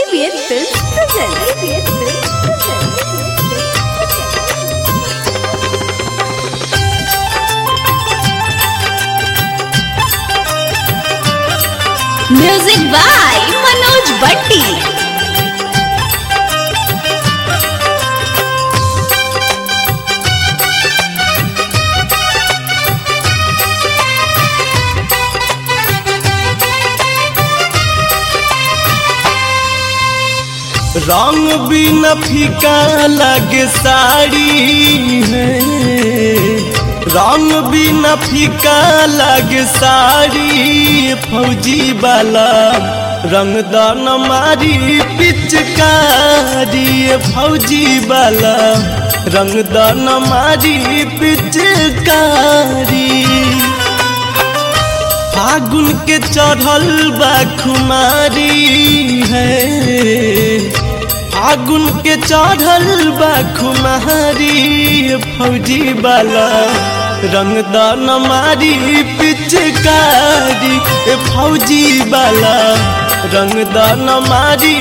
ABN Films present. ABN Films present. Music by Manoj Bhatti. रंग भी न फीका लगे साड़ी है रंग भी न फीका लगे साड़ी फौजी वाला रंग दान मारी पिचकारी फौजी वाला रंग दान मारी पिचकारी फागुन के चढ़ल बा खुमारी है फागुन के चढ़ल बा खुमारी फौजी वाला रंगदान मारी पिचकारी ए फौजी वाला रंगदान मारी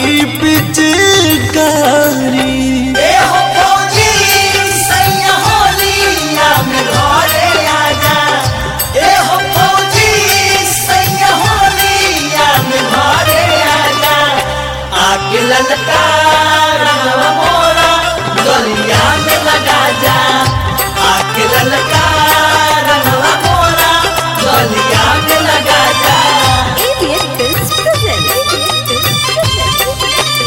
पिचकारी ललका रंगवा मोरा गलिया में लगा जा आके ललका रंगवा मोरा गलिया में लगा जा ABN Films present. ABN Films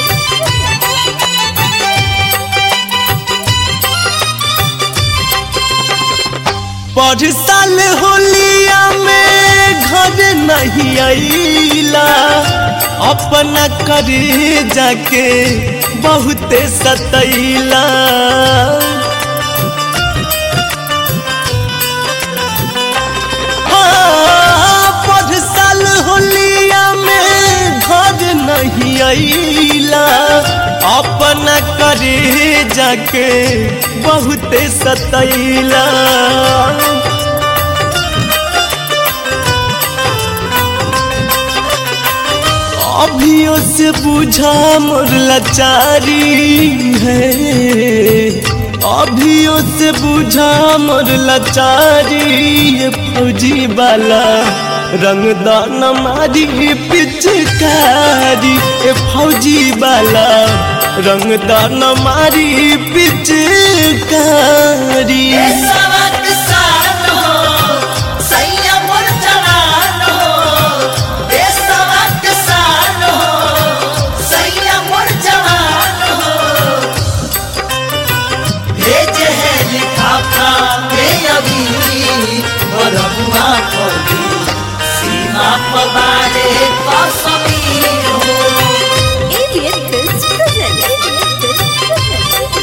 पर साल होलिया में घर नहीं आईला अपना करे जाके बहुते सतैला हाँ, पर साल होलिया में घर नहीं आईला अपना करे जाके बहुते सतैला अभियो से बुझा मोर लाचारी है अभियो से बुझा मोर लाचारी ये फौजी वाला रंगदान मारी पिचकारी ए फौजी वाला रंगदान मारी पिचकारी सवक साथ हो सैया मोर जवान हो ए सवक साथ हो सैया मोर जवान हो भेज है लिखाफा के अभी बरहुआ खोली सीमा पवारे कसमी हो ABN Films present. ABN Films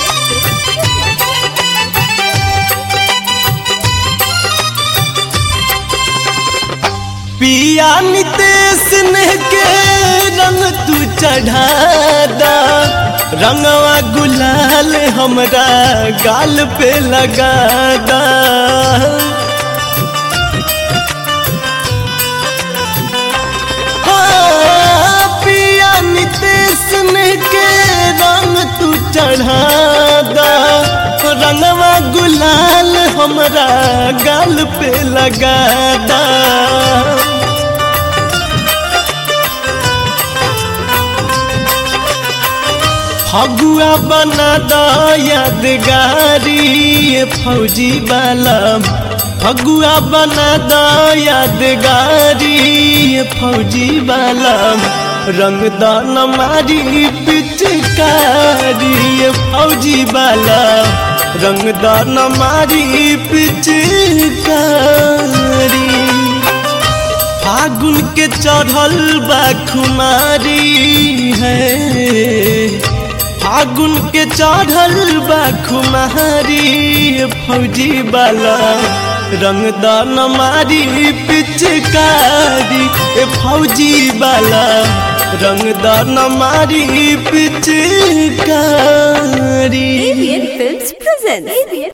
पिया नितेश ने के रंग तू चढ़ादा रंगवा गुलाल हमरा गाल पे लगादा हाँ, पिया नितेश ने के रंग तू चढ़ादा रंगवा गुलाल हमरा गाल पे लगादा फगुआ बना दा यादगारी ये फौजी वाला फगुआ बना दा यादगारी ये फौजी वाला रंगदान मारी पिचकारी ये फौजी वाला रंगदान मारी पिचकारी फागुन के चढ़ल बा खुमारी है फागुन के चढ़ल बा खुमारी फौजी वाला रंगदान मारी पिचकारी ए फौजी वाला रंगदान मारी पिचकारी ABN Films present. ABN